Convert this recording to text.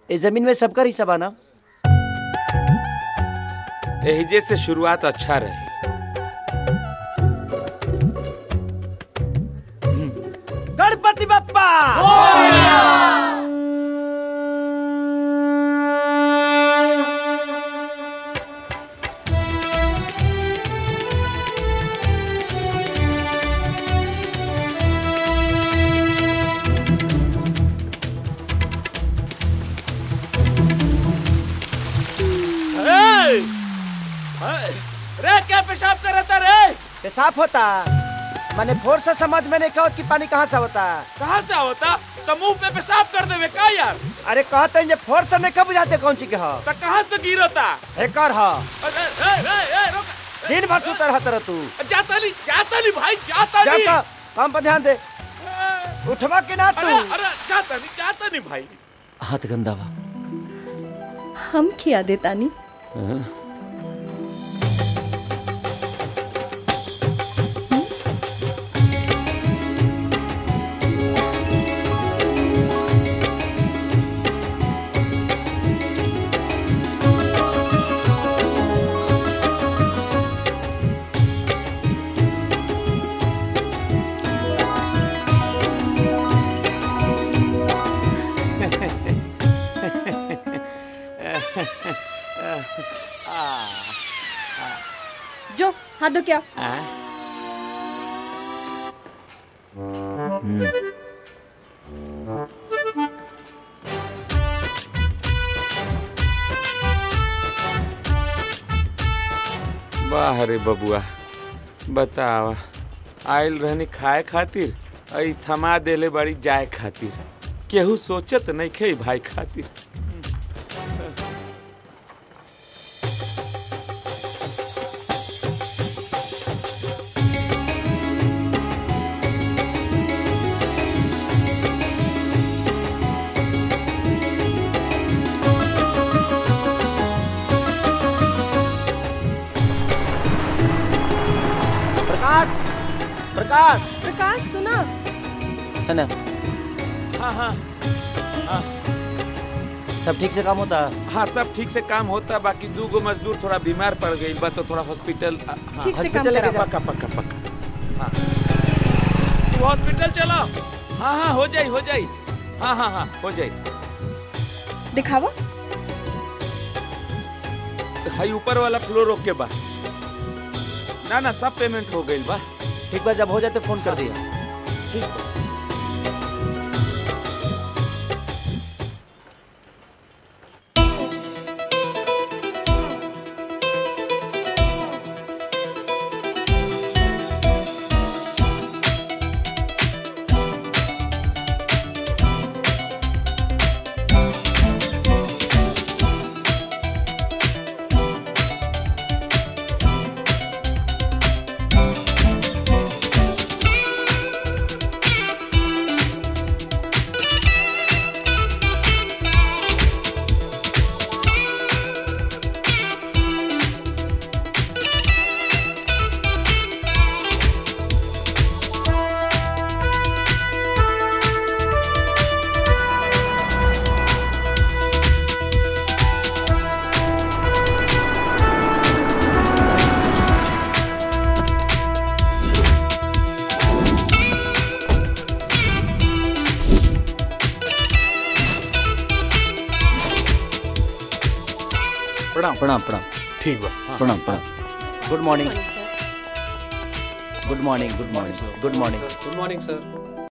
इस जमीन में सबका हिस्सा बा ना एहिजे से शुरुआत अच्छा रही गणपति बप्पा रे क्या पेशाब कर रहा रे पेशाब होता मैंने फोर से समझ में नहीं कहा कि पानी कहाँ से होता कहाँ से होता तो मुंह पे पेशाब कर देवे का यार अरे कहते हैं जे फोर से नहीं कब बुझाते कौन चीज के हो तो कहाँ से गिरता एकर हो अरे ए, ए, ए, रुक। दिन भर सुतर रहता रह तू जाता नहीं जाता नहीं भाई जाता नहीं जाता काम पर ध्यान दे उठवा के ना अरे तू अरे जाता नहीं जाता नहीं भाई हाथ गंदा बा हम खिया देतानी जो हाथ धो क्या वाह रे बबुआ बतावा आयल रहनी खाए खातिर आई थमा देले बड़ी जाए खातिर केहू सोचत नहीं खे भाई खातिर प्रकाश प्रकाश प्रकाश सुना है ना हाँ हाँ सब ठीक से काम होता हाँ सब ठीक से काम होता बाकी दू गो मजदूर थोड़ा बीमार पड़ गई बा तो थोड़ा हॉस्पिटल हाँ, ठीक से काम हॉस्पिटल लेके करा पक्का पक्का पक्का हाँ तू हॉस्पिटल चलो हाँ हाँ हो जाई हो जाई हाँ हाँ हाँ हो जाई दिखावा हाई ऊपर वाला फ्लोर ओके बा ना ना सब पेमेंट हो गई बा ठीक बा जब हो जाए तो फोन कर दिया ठीक बा प्रणाम प्रणाम प्रणाम ठीक बा प्रणाम प्रणाम good morning good morning good morning good morning good morning सर